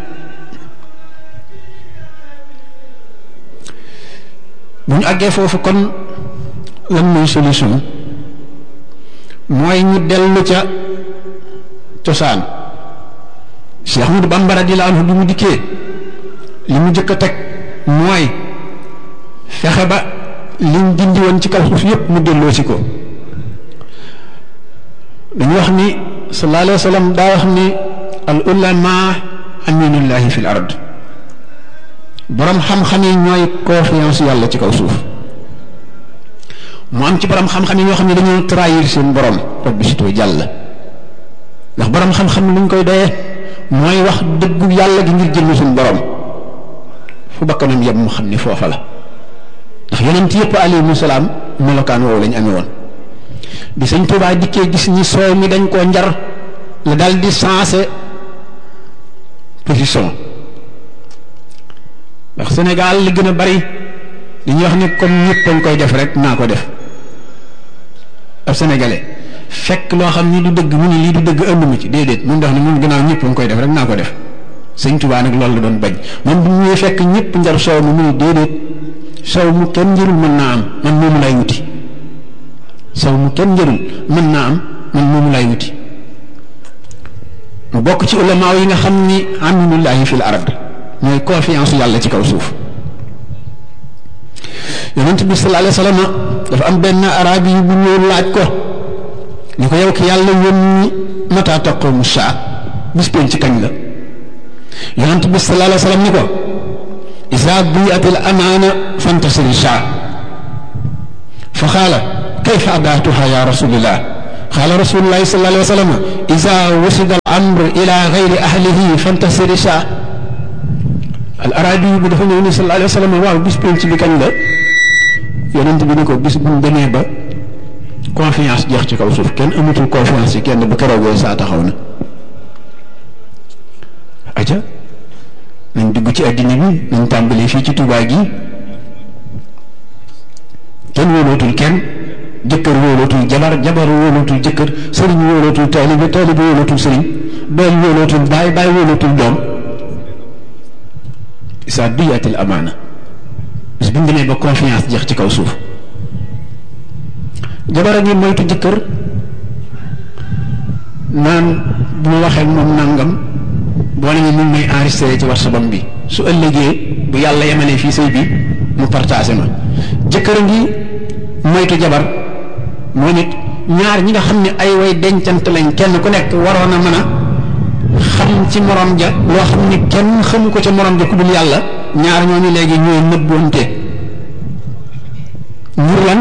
C: bu ñu àggee foofu kon lan mooy solution mooy ñu dellu ca cosaan Cheikh Ahmadou Bamba radiyallahu anhu bi mu dikkee li mu jëkk a teg mooy fexe ba liñ dindi woon ci kaw suuf yépp mu delloo si ko dañu wax ni sallallahu alayhi wa sallam daa wax ni al ulama aminullahi fil ard borom xam-xam yi ñooy confiance yàlla ci kaw suuf mu am ci borom xam-xam yi ñoo xam ne dañoo trahir seen borom rabbi sitoo jàll ndax borom xam-xam luñ koy doyee mooy wax dëggu yàlla gi ngir jënd suñu borom fu bakkanam yem mu xam ni foofa la ndax yonent yëpp alayhimu salaam melokaan woowu lañ amee woon bi sëñ Tuubaa dikkee gis ni soow mi dañ koo njar la dal di sensé position ndax Sénégal li gën a bari dañuy wax ni comme ñëpp dañ koy def rek naa ko def ab sénégalais fekk loo xam ni du dëgg mu ni lii du dëgg ënd mu ci déedéet mun dox ni mun gannaaw ñëpp dañ koy def rek naa ko def sëñ Tuubaa nag loolu la doon bañ moom bu ñuy fekk ñëpp njar soow mi mu ni déedéet soow mu kenn njërul mën naa am man moomu lay wuti soow mu kenn njërul mën naa am man moomu lay wuti mu bokk ci ulamaaw yi nga xam ni aminullahi fil ard mooy confiance yàlla ci kaw suuf yonent bi sallallahu alayhi wa sallam dafa am benn arabi yi bu ñëw laaj ko ni ko yow ki yàlla yónni mata taqumu saa bis pénc ci kañ la yonent bi sallallahu alayhi wa sallam ni ko isa buyat al amaana fantasiri saa fa xaala kayfa adaatuha ya rasulillah qaala rasulullahi sallallahu alayhi wa sallam ida wasida al amr ila gayri ahlihi fantasiri saa al arabi bi dafa ñëw ni sallallahu alayhi wa sallam waaw bis penc bi kañ la yonent bi ni ko bis bu ñu demee ba confiance jeex ci kaw suuf kenn amatul confiance ci kenn bu keroogee saa taxaw na aja nañ dugg ci àddina bi nañ tàmbalee fii ci Tuubaa gi kenn wóolootul kenn jëkkër wóolootul jabar jabar wóolootul jëkkër sëriñ wóolootul taalibe taalibe wóolootul sëriñ doom wóolootul baay baay wóolootul doom sa duyatil amaana bis bu ñu demee ba confiance jeex ci kaw suuf jabar a ngi moytu jëkkër naan bu ma waxee moom nangam boo ne mu may enregistré ci WhatsApp bi su ëllëgee bu yàlla yemalee fii sëy bi mu partagé ma jëkkër a ngi moytu jabar moo nit ñaar ñi nga xam ne ay way dencant lañ kenn ku nekk waroon a mën a xam ci morom ja loo xam ne kenn xamu ko ca morom ja ku dul yàlla ñaar ñooñu léegi ñooy nëbboonte ngir lan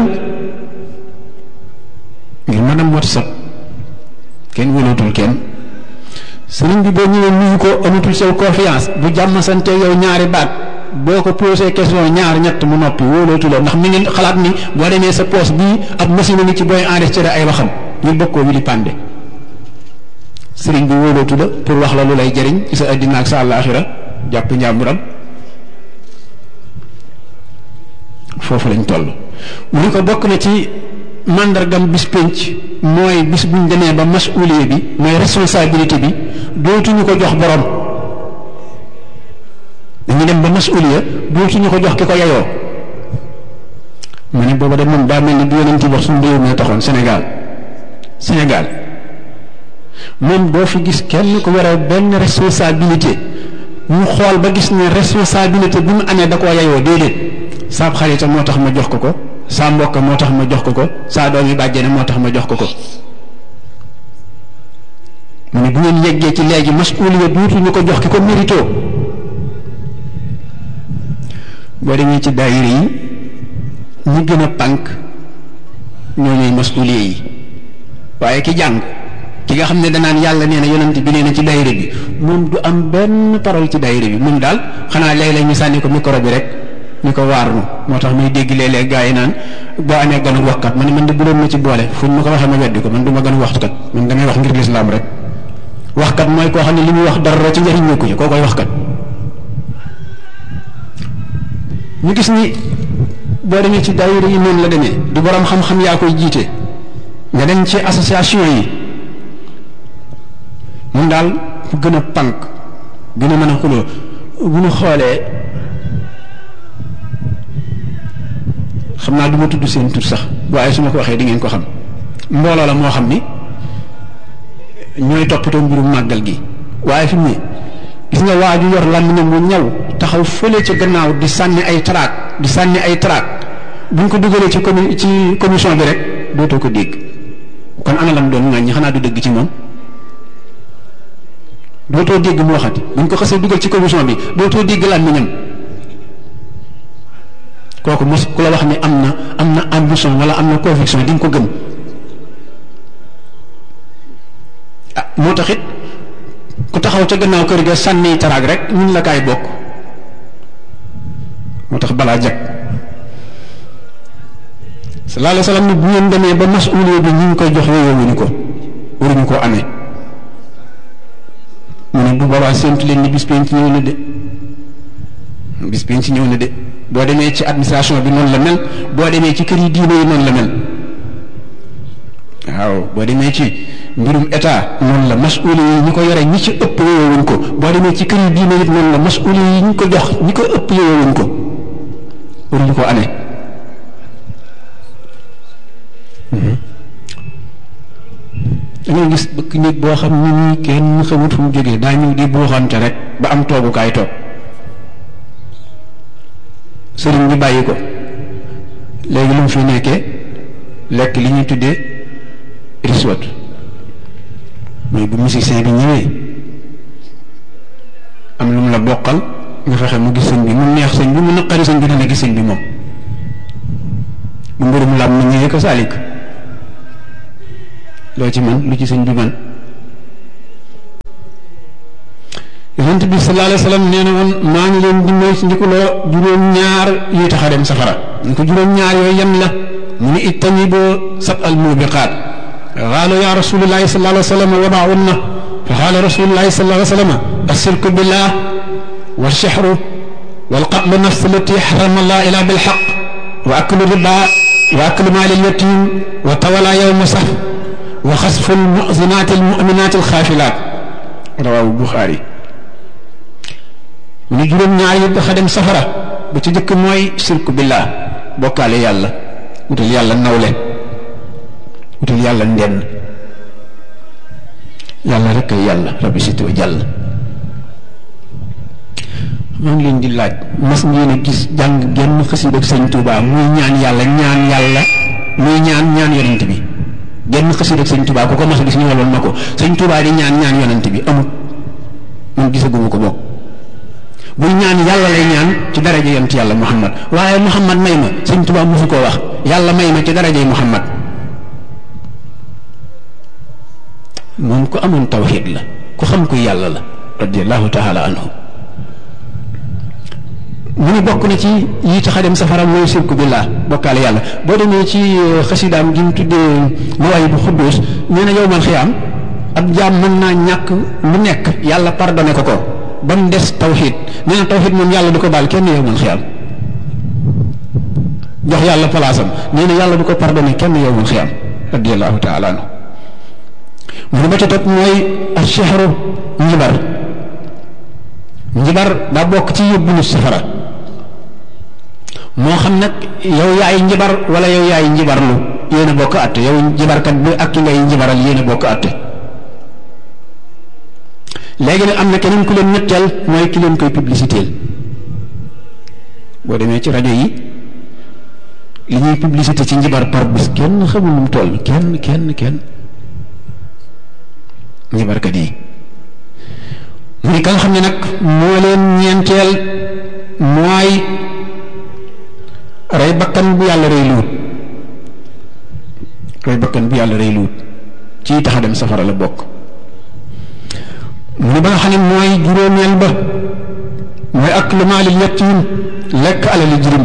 C: ngir mën a WhatsApp kenn wëlootul kenn sëriñ bi boo ñëwee nuyu ko amatul sew confiance bu jàmm sante yow ñaari baat boo ko posé question ñaar ñett mu noppi wóolootu la ndax mi ngi xalaat ni boo demee sa poos bii ab machine ni ci booy enregistré ay waxam ñu bokkoo wi di pande sëriñ bi wóolootu la pour wax la lu lay jëriñ ci sa addina ak sa àllaaxira jàpp njàmburam foofu lañ toll mu ni ko bokk na ci màndargam bis pénc mooy bis buñ demee ba masuuliye bi mooy responsabilité bi dootuñu ko jox borom dañu dem ba masuuliya dootuñu ko jox ki ko yeyoo mu ne booba de moom daa mel ni bi yonent wax suñu réew mi taxoon Sénégal Sénégal moom doo fi gis kenn ko war a benn responsabilité ñu xool ba gis ne responsabilité bi mu amee da koo yeyoo déedéet saab xarita moo tax ma jox ko ko saa mbokk moo tax ma jox ko ko saa doom yi bàjjene moo tax ma jox ko ko mu ne bu ngeen yeggee ci léegi masuuliya duutuñu ko jox ki ko mérito boo demee ci daayira yi ñi gën a pànk ñoo ñooy masuuliya yi waaye ki jàng ki nga xam ne danaan yàlla nee na yonent bi nee na ci daayira bi moom du am benn parole ci daayira bi moom daal xanaa léeg-léeg ñu sànni ko micro bi rek ñu ko waar nu moo tax muy dégg léeg-léeg gaa yi naan boo amee ganu waxkat man man de bu doon ma ci boole fu ma ko waxee ma weddi ko man du ma ganu waxkat man damay wax ngir lislaam rek waxkat mooy koo xam ne li muy wax dara ci njëriñ ñëkku ci koo koy waxkat ñu gis ni boo demee ci daayira yi noonu la demee du borom xam-xam yaa koy jiite nga dem ci association yi mun daal fu gën a pànk gën a mën a xuloo bu ñu xoolee xam naa du ma tudd seen tur sax waaye su ma ko waxee di ngeen ko xam mbooloo la moo xam ni ñooy toppatoo mbirum màggal gi waaye fi mu ne gis nga waa ju yor làmmiñam mu ñaw taxaw fële ca gannaaw di sànni ay traak di sànni ay traak buñ ko dugalee ci commu ci commission bi rek dootoo ko dégg kon ana lam doon ŋàññi xanaa du dëgg ci moom dootoo dégg mu waxati buñ ko xasee dugal ci commission bi dootoo dégg làmmiñam kooku mos ku la wax ni am na am na ambition wala am na conviction di nga ko gëm ah moo tax it ku taxaw ca gannaaw kër ga sànni taraag rek ñun la kaay bokk moo tax balaa jag sallallahu alayhi wa sallam ni bu ngeen demee ba masuuliya bi ñu ngi koy jox yooyowuñu ko waruñu koo amee mu ne bu boobaa séntu leen ni bis penc ñëw na de bis penc ñëw na de boo demee ci administration bi noonu la mel boo demee ci kër yi diine yi noonu la mel waaw boo demee ci mbirum état noonu la masuuli yi ñi ko yore ñi ci ëpp yowewuñ ko boo demee ci kër yi diine it noonu la masuuli yi ñi ko jox ñi ko ëpp yowewuñ ko waruñu ko amee da ngay gis bëkk nit boo xam ni ñi kenn xamut fu mu jógee daa ñëw di buuxante rek ba am toogukaay toog sëriñ bi bàyyi ko léegi lu mu fi nekkee lekk li ñuy tuddee riswat mais bu musicien bi ñëwee am lu mu la bokkal nga fexe mu gis sëñ bi mu neex sëñ bi mu naqari sëñ bi dana gis sëñ bi moom bu mbirum lam na ñëwee ko saalik loo ci man lu ci sëñ bi man yonent bi sallallahu alayhi wa sallam nee na woon maa ngi leen di moy si ndikuloo juróom-ñaar yuy tax a dem safara ñu ko juróom-ñaar yooyu yan la mu ni ijtaniboo sab al mubiqaat qaalu ya rasulullahi sallallahu alayhi wa sallam wa maa hunna fa qaala rasulullahi sallallahu alayhi wa sallam ashirku billah wa sihru wal qatlu nafs allati harrama allah ila bil haqq wa aklu riba wa aklu maali al yatim wa tawala yawma saf wa xasfu al mu'zinaat al mu'minaat al xaafilaat rawaahu Buxaari mu ne juróom-ñaar yi dafa dem safara ba ci jëkk mooy sirku billah bokkaale yàlla wutal yàlla nawle wutal yàlla ndenn yàlla rek ay yàlla rabbi siti wa jàll maa ngi leen di laaj mas ngeen a gis jàng genn xasida ak sëñ Tuubaa muy ñaan yàlla ñaan yàlla muy ñaan ñaan yonent bi genn xasida ak sëñ Tuubaa ku ko mas a gis ñu waloon ma ko sëñ Tuubaa di ñaan ñaan yonent bi amut man gisaguma ko bokk buy ñaan yàlla lay ñaan ci daraja yonent yàlla Muhammad waaye Muhammad may ma sëñ Tuubaa mosu koo wax yàlla may ma ci darajay Muhammad moom ku amoon tawxiid la ku xam kuy yàlla la radiallahu taala anhu mu ni bokk na ci yi tax a dem safara mooy sirku billah bokkaale yàlla boo demee ci xasidaam gi mu tuddee mawaay bu xudduus nee na yowmal xiyaam ab jaam mën naa ñàkk lu nekk yàlla pardonné ko ko ba mu des tawxiid nee na tawxiid moom yàlla du ko baal kenn yowmal xiyaam jox yàlla palaasam nee na yàlla du ko pardonné kenn yowmal xiyaam radiallahu taala anhu mu ne ba ca topp mooy ashehru njibar njibar daa bokk ci yóbbu nit safara moo xam nag yow yaay njibar wala yow yaay njibarlu yéen a bokk àtte yow njibarkat bi ak ki ngay njibaral yéen a bokk àtte léegi nag am na keneen ku leen ñetteel mooy ki leen koy publicité boo demee ci rajo yi li ñuy publicité ci njibar par bis kenn xamul nu mu toll kenn kenn kenn njibarkat yi mu ni ka nga xam ne nag moo leen ñeenteel mooy rey bakkan bu yàlla rey luut rey bakkan bu yàlla rey luut ci tax a dem safara la bokk mu ni ba nga xam ne mooy juróomeel ba mooy ak lu maalil yatiim lekk alali jirim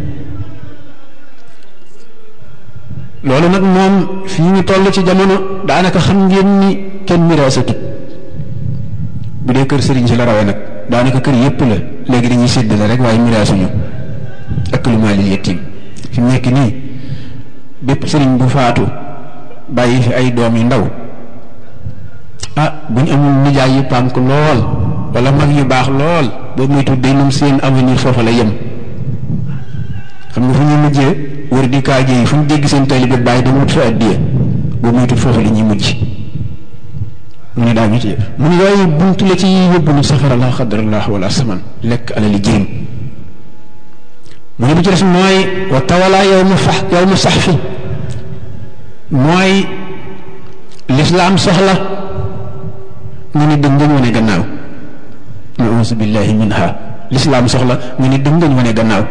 C: loolu nag moom fii ñu toll ci jamono daanaka xam ngeen ni kenn miraasatut bu dee kër sëriñ si la rawee nag daanaka kër yépp la léegi dañuy séddale rek waaye miraasuñu ak lu maalil yatiim fi mu nekk nii bépp sëriñ bu faatu bàyyi fi ay doom yu ndaw ah bu ñu amul nijaay yu pànk lool wala mag yu baax lool boobu muy tudd day moom seen avenir foofa la yem xam nga fu ñuy mujjee wër di kaaje yi fu ñu dégg seen taalibe bàyyi dama wut fa addiya boobu muy tudd foofa la ñuy mujj mu ne daa ñu ci mu ne yooyu buntu la ci yóbbu nu safara la xadrallah wala saman lekk alali jirim mu ne bu ci des mooy wa tawala yow ma fax yow ma sax fi mooy lislaam soxla nga ni dëng ngañ wane gannaaw nausu billahi minha lislaam soxla nga ni dëng ngañ wane gannaaw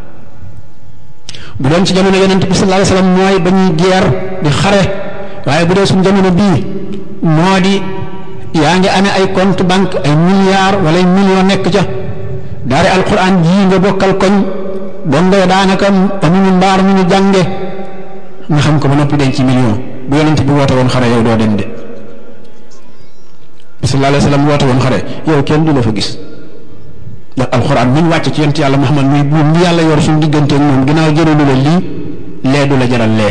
C: bu doon ci jamono yonent bi sallallahu alayhi wasallam mooy ba ñuy geer di xare waaye bu dee suñ jamono bii moo di yaa ngi amee ay compte banque ay milliards wala ay millions nekk ca daari alquran jii nga bokkal koñ dongo daanaka amuñu mbaar mu ñu jànge nga xam ko ba noppi denc ci million bu yonent bi woote woon xare yow doo dem de sallallahu alayhi wasallam woote woon xare yow kenn du la fa gis ndax alxuraan mi ñu wàcc ci yonent yàlla Muhammad muy buum bi yàlla yor suñu diggante ak moom ginnaaw jëralu la lii lee du la jaral lee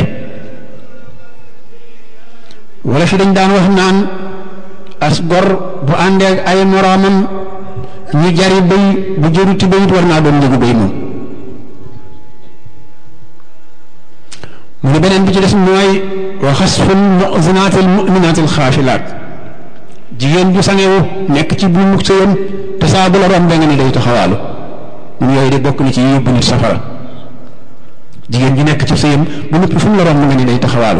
C: wala fi dañ daan wax naan as gor bu àndee ak ay moroomam ñu jari bëy bu jëruti bëyit war naa doon njëgu bëy moom mu ne beneen bi ci des mooy wa xasful mu'zinatil mu'minatil xaafilaat jigéen ju sangewu nekk ci bu mu sëyam te saa bu la romb nga ni day taxawaalu mun yooyu de bokk na ci yóbbu nit safara jigéen ju nekk ci sëyam bu noppi fu mu la romb nga ni day taxawaalu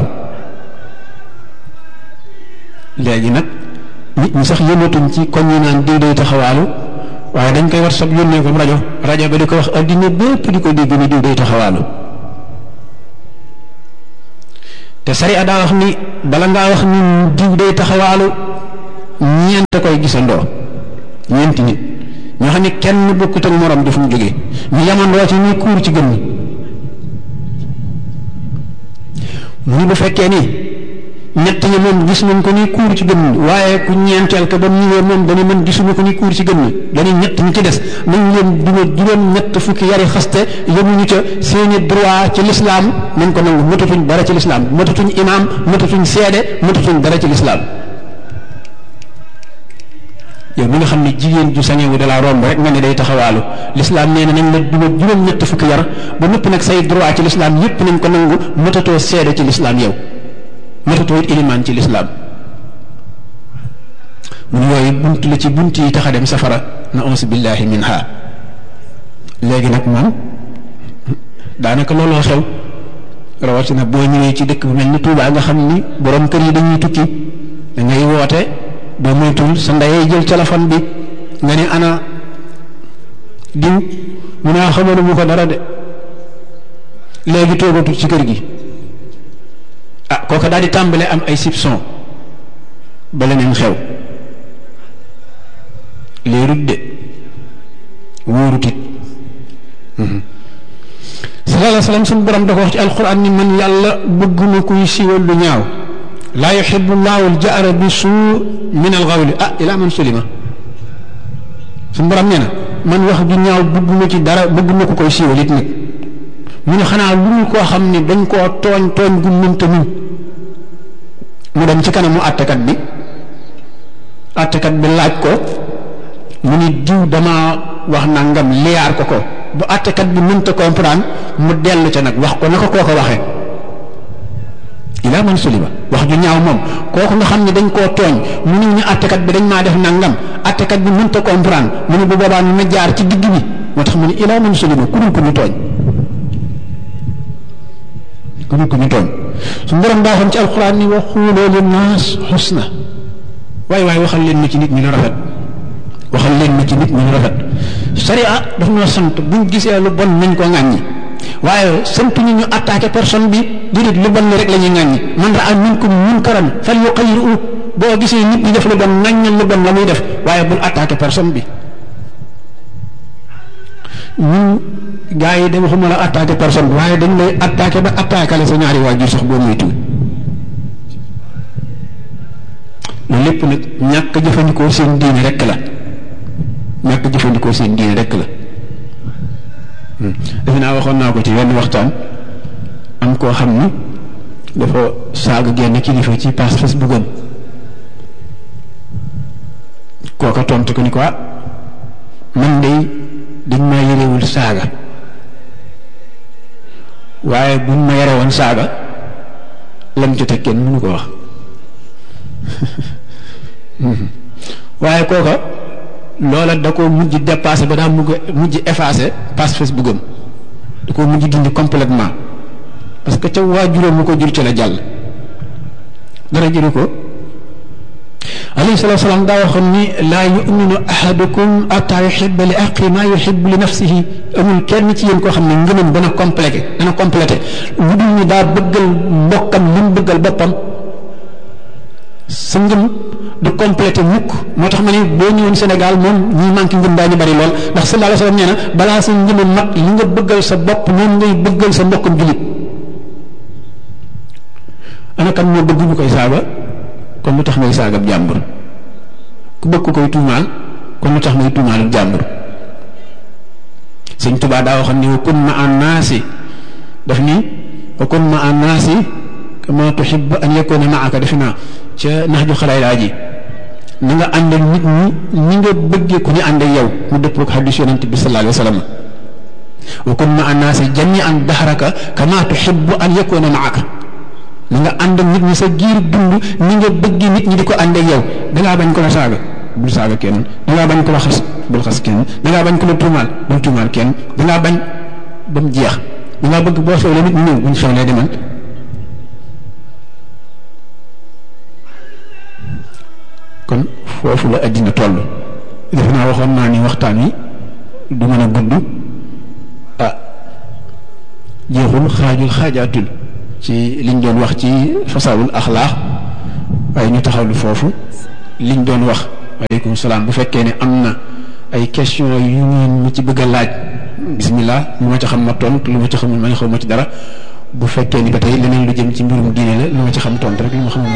C: léegi nag nit ñi sax yëngatuñ ci koñ yi naan diw day taxawaalu waaye dañ koy war sab yónnee ko rajo rajo ba di ko wax addina bépp di ko dégg ni diw day taxawaalu te sariya daa wax ni bala ngaa wax ni diw day taxawaalu ñeent koy gisandoo ñeenti nit ñoo xam ne kenn bokkut ak morom di fu mu jógee ñu yamandoo ci ñuy kuur ci gën ñi mu ni bu fekkee ni ñett ñi moom gis nañ ko ni kuur ci gën ñi waaye ku ñeenteel ka ba mu ñëwee moom dañu mën gisuñu ko ni kuur ci gën ñi dañu ñett ñi ci des nañ leen duma juróom ñett fukki yari xaste yemuñu ca seeni droit ci lislaam nañ ko nangu matatuñ dara ci lislaam matatuñ imaam matatuñ seede matatuñ dara ci lislaam yow mi nga xam ne jigéen ju sañewu da laa romb rek nga ne day taxawaalu lislaam nee na nañ la duma juróom ñett fukki yar ba noppi nag say droit ci lislaam yépp nañ ko nangu matatoo seede ci lislaam yow matatoo it ilimaan ci lislaam mun yooyu bunt la ci bunt yi tax a dem safara na ons billahi minha léegi nag moom daanaka looloo xew rawatina boo ñëwee ci dëkk bu mel ni Tuubaa nga xam ni borom kër yi dañuy tukki da ngay woote boo moytul sa ndeyee jël téléphone bi nga ne ana diw mu naa xamoon mu ko dara de léegi toogatul ci kër gi ah kooka daal di tàmbale am ay soupçon ba leneen xew léerut de wóorut it sallallahu alayhi wa sallam suñu borom da ko wax ci alquran ni man yàlla bëgguma kuy siiwal lu ñaaw laa yuxibu llahu aljahra bi suu min alxawli ah ila man sulima suñu borom nee na man wax ju ñaaw bëgguma ci dara bëgguma ko koy siiwal it nag mu ne xanaa lu mu koo xam ne dañ koo tooñ tooñ gu mënta muñ mu dem ci kanamu àttekat bi àttekat bi laaj ko mu ni diw dama wax nangam liyaar ko ko bu àttekat bi mënta comprendre mu dellu ca nag wax ko na ko koo ko waxee ilaa man sulima wax ju ñaaw moom kooku nga xam ne dañ koo tooñ mu ne ñu àttekat bi dañ maa def nangam àttekat bi mënta comprendre mu ne bu boobaa na jaar ci digg bi moo tax mu ne ilaa man sulima ku dul ko ñu tooñ ku dul ko ñu tooñ su borom daa xam ci alxuraan ni wa xuuloo linnaas xusna waaye waaye waxal leen ma ci nit ñi lu rafet waxal leen ma ci nit ñi lu rafet sharia daf noo sant buñ gisee lu bon nañ ko ŋàññi waaye sant ñu ñu attaqué personne bi déedéet lu bon li rek la ñuy ŋàññi man raa minkum munkaran fal yuqayyiru boo gisee nit ñi def lu bon ŋàññal lu bon la muy def waaye bul attaqué personne bi ñun gars yi de waxuma la attaqué personne bi waaye dañ lay attaqué ba attaqué la sa ñaari waajur sax boo moytuwul loolu lépp nag ñàkk jëfandikoo seen diine rek la ñàkk jëfandikoo seen diine rek la defe naa waxoon naa ko ci wenn waxtaan am koo xam ni dafa saaga genn kilifa ci page Facebook am kooka tontu ko ni ko man de dañ maa yërewul saaga waaye buñ ma yare woon saaga lam ci teg kenn mënu ko wax waaye kooka loola da ko mujj dépassé ba daa mujj mujj effacé page Facebook am da ko mujj dindi complètement parce que ca waajuram mu ko jur ci la jàll dara jëru ko alayhi salatu salaam daa waxoon ni laa yuminu ahadukum ataa yuhibba li aqi maa yuhibbu li nafsihi amul kenn ci yéen koo xam ne ngëmam dana complété dana complété lu dul ni daa bëggal mbokkam li mu bëggal boppam sa ngëm du complété mukk moo tax ma ne boo ñëwoon Sénégal moom ñi manqué ngëm daañu bari lool ndax sallallahu alayhi wa sallam nee na balaa sa ngëm a mat li nga bëggal sa bopp noonu ngay bëggal sa mbokkam julit ana kan moo bëgg ñu koy saaga kon lu tax ngay saagab jàmbur ku bëgg ko koy tuumaal kon lu tax ngay tuumaalub jàmbur sëñ Tuubaa daa waxoon ni wa kun ma an naasi daf ni wa kun ma an naasi kama tuhibbu an yakuna maaka defe naa ca nax ju xalaay laa ji na nga ànd ak nit ñi ni nga bëggee ku ñu ànd ak yow mu dëppoo ak xadis yonent bi sallallahu alayhi wa sallam wa kun ma an naasi jamian dahraka kama tuhibbu an yakuna maaka na nga ànd ak nit ñi sa giir dund ni nga bëgg nit ñi di ko ànd ak yow dangaa bañ ko la saaga bul saaga kenn dangaa bañ ko la xas bul xas kenn dangaa bañ ko la tuumaal bul tuumaal kenn dangaa bañ ba mu jeex dangaa bëgg boo xewlee nit ñi ñëw buñ xewlee demal kon foofu la addina toll defe naa waxoon naa ni waxtaan wi du mën a gudd ah jeexul xaajul xaajaatul ci liñ doon wax ci fasaawul axlaax waaye ñu taxawlu foofu liñ doon wax waaleykum salaam bu fekkee ne am na ay question yu ngeen mu ci bëgg a laaj bismillah lu ma ci xam ma tontu lu ma ci xamul ma ne xaw ma ci dara bu fekkee ni ba tey leneen lu jëm ci mbirum diine la lu ma ci xam tontu rek lu ma xamul